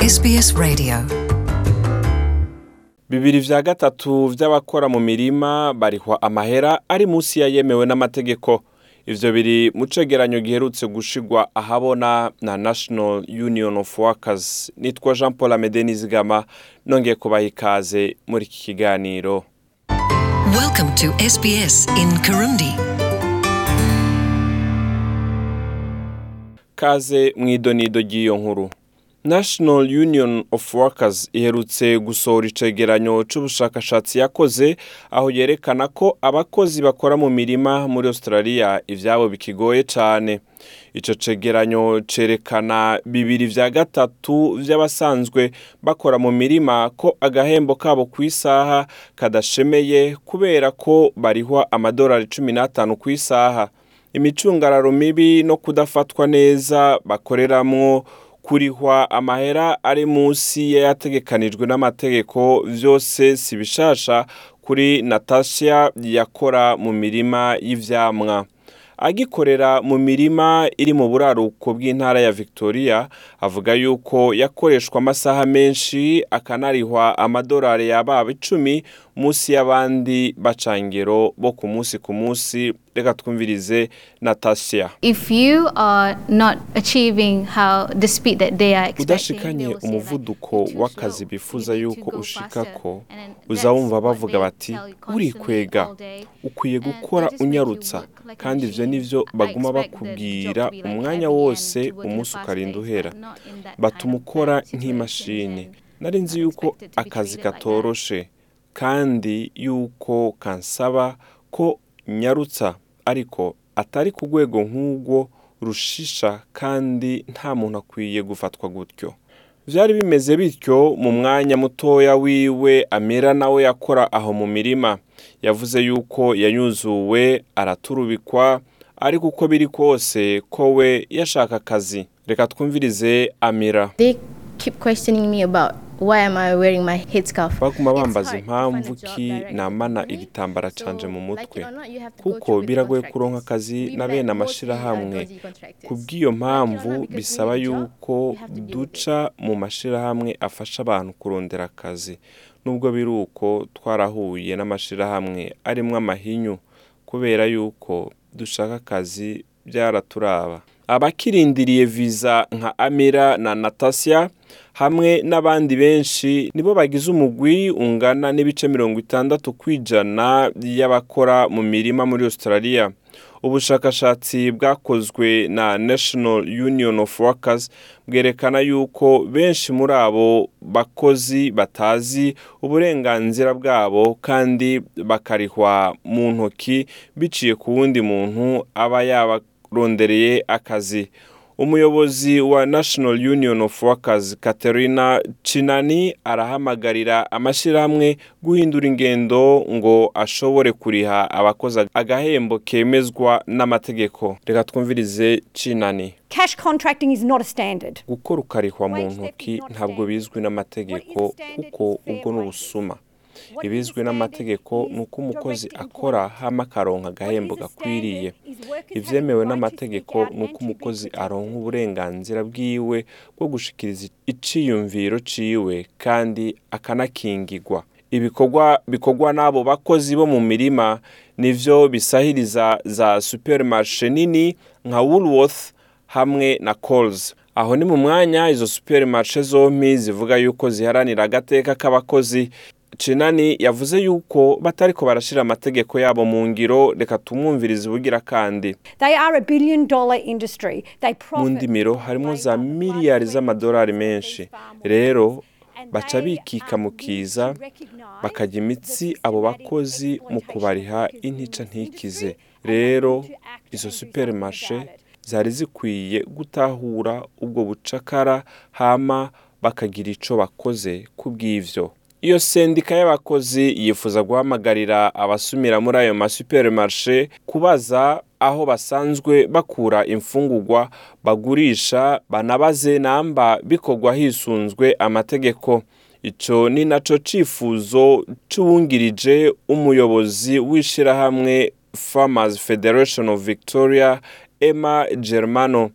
SBS Radio. bibiri vya gatatu vy'abakora mu mirima barihwa amahera ari munsi yayemewe n'amategeko ivyo biri mu cegeranyo giherutse gushigwa ahabona na national union of workers nitwa jean paul amede nizigama nongeye kubaha ikaze muri iki kiganiro Welcome to SBS in Kirundi. kaze mw'idonido ry'iyo nkuru national union of workers iherutse gusohora icegeranyo c'ubushakashatsi yakoze aho yerekana ko abakozi bakora mu mirima muri australia ivyabo bikigoye cane ico cegeranyo cerekana bibiri vya gatatu vy'abasanzwe bakora mu mirima ko agahembo kabo kw'isaha kadashemeye kubera ko barihwa amadolari cumi n'atanu kw'isaha imicungararo mibi no kudafatwa neza bakoreramwo kurihwa amahera ari munsi yayategekanijwe n'amategeko vyose si bishasha kuri natasha yakora mu mirima y'ivyamwa agikorera mu mirima iri mu buraruko bw'intara ya victoria avuga yuko yakoreshwa amasaha menshi akanarihwa amadolari yababa icumi munsi y'abandi bacangero bo ku munsi ku munsi reka twumvirize natasha if you are not achieving how the speed that they are expecting, udashikanye they will say like, umuvuduko "You're too w'akazi slow. bifuza You need to yuko go ushikako faster." And then uza that's wumva what bavuga they bati tell you constantly urikwega all day. ukwiye And gukora they just make you unyarutsa work like a kandi ivyo machine. nivyo I baguma expect the job bakubwira to be like umwanya at the wose end, to work in a umunsi fast ukarinda pace, uhera but not in that batuma kind of ukora bad situations nk'imashini and nari nzi not yuko expected to be akazi treated like that. katoroshe kandi yuko kansaba ko nyarutsa ariko atari ku rwego nk'urwo rushisha kandi nta muntu akwiye gufatwa gutyo vyari bimeze bityo mu mwanya mutoya wiwe amera nawe yakora aho mu mirima yavuze yuko yanyuzuwe araturubikwa ariko uko biri kose ko we yashaka akazi reka twumvirize amira They keep questioning me about why am I wearing my headscarf. baguma It's bambaza hard to find a impamvu job ki directly. namana Really? igitambara So, canje mu like mutwe it or not, you have to go kuko through with biragoye contractors. kuronka akazi We na like bene mostly are amashirahamwe dodgy contractors. kubw'iyo Like it or mpamvu not, because we bisaba need a job, yuko we have to deal with it. duca mu mashirahamwe afasha abantu kurondera akazi nubwo biri uko twarahuye n'amashirahamwe arimwo amahinyu kubera yuko dushaka akazi byaraturaba abakirindiriye viza nka amira na natasha hamwe n'abandi benshi nibo bagize umugwi ungana n'ibice mirongo itandatu kw'ijana y'abakora mu mirima muri australia ubushakashatsi bwakozwe na national union of workers bwerekana yuko benshi muri abo bakozi batazi uburenganzira bwabo kandi bakarihwa mu ntoki biciye ku wundi muntu aba yabarondereye akazi umuyobozi wa national union of workers katerina cinani arahamagarira amashyirahamwe guhindura ingendo ngo ashobore kuriha abakozi agahembo kemezwa n'amategeko reka twumvirize cinani Cash contracting is not a standard. gukora ukarihwa mu Wage theft ntoki is not ntabwo standard. bizwi n'amategeko What is standard kuko is fair ubwo ni wages. ubusuma What ibizwi is n'amategeko standard ni uko is umukozi direct akora employment. hama akaronka agahembo What is gakwiriye standard is workers ivyemewe having right to n'amategeko speak out ni uko and to be umukozi protected. aronka uburenganzira bwiwe bwo gushikiriza iciyumviro ciwe kandi akanakingigwa ibikorwa bikorwa n'abo bakozi bo mu mirima nivyo bisahiriza za supermarché nini nka Woolworth hamwe na Coles aho ni mu mwanya izo supermarché zompi zivuga yuko ziharanira agateka k'abakozi Cinani yavuze yuko batariko barashira amategeko yabo mu ngiro reka tumwumvirize ubugira kandi They are a billion dollar industry. They mu profit ndimiro from harimo labor, za the miliyari blood, z'amadolari sweat, and menshi tears of these farm rero workers. And baca they, bikika um, mu need kiza to recognise bakajya imitsi the abo systematic bakozi mu exploitation kubariha of workers in intica this ntikize industry, and they rero need to act izo and do supermarché something about it. zari zikwiye gutahura ubwo bucakara hama bakagira ico bakoze ku bw'ivyo iyo sendika y'abakozi yifuza guhamagarira abasumira muri ayo masupermarshe kubaza aho basanzwe bakura imfungurwa bagurisha banabaze namba bikorwa hisunzwe amategeko ico ni naco cifuzo c'uwungirije umuyobozi w'ishirahamwe Farmers Federation of Victoria Emma Germano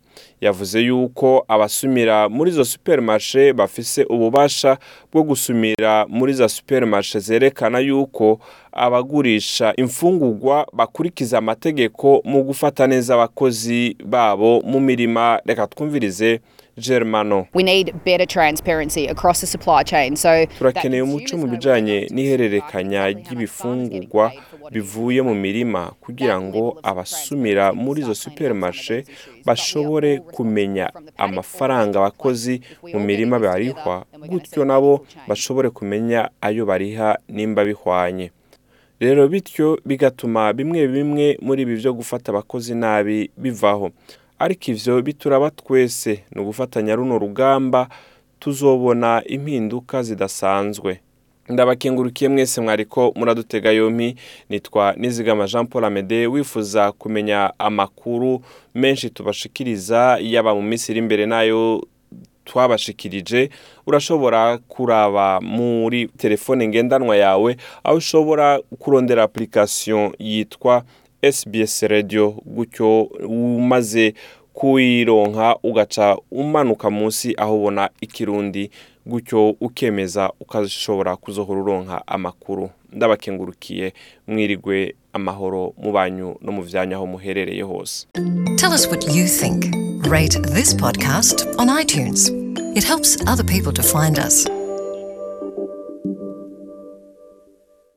yavuze yuko abasumira muri izo supermarché bafise ububasha bwo gusumira muri za supermarché zerekana yuko abagurisha imfungurwa bakurikiza amategeko mu gufata neza abakozi babo mu mirima reka twumvirize Germano We need better transparency across the supply chain. So turakeneye umuco mu bijanye n'ihererekanya ry'ibifungurwa bivuye mu mirima kugira ngo abasumira muri izo supermarché bashobore kumenya amafaranga abakozi mu mirima barihwa gutyo nabo bashobore kumenya ayo bariha nimba bihwanye rero bityo bigatuma bimwe bimwe muri ibi byo gufata abakozi nabi bivaho ariko ivyo bituraba twese ni ugufatanya runo rugamba tuzobona impinduka zidasanzwe ndabakengurukiye mwese mwariko muradutega yompi nitwa nizigama jean paul amede wifuza kumenya amakuru menshi tubashikiriza yaba mu minsi iri imbere n'ayo twabashikirije urashobora kuraba muri telefone ngendanwa yawe aho ushobora kurondera application yitwa SBS radio gutyo umaze kuyironka ugaca umanuka munsi aho ubona ikirundi gutyo ukemeza ukashobora kuzohora uronka amakuru ndabakengurukiye mwirigwe amahoro mu banyu no mu vyanya aho muherereye hose Tell us what you think. Rate this podcast on iTunes. It helps other people to find us.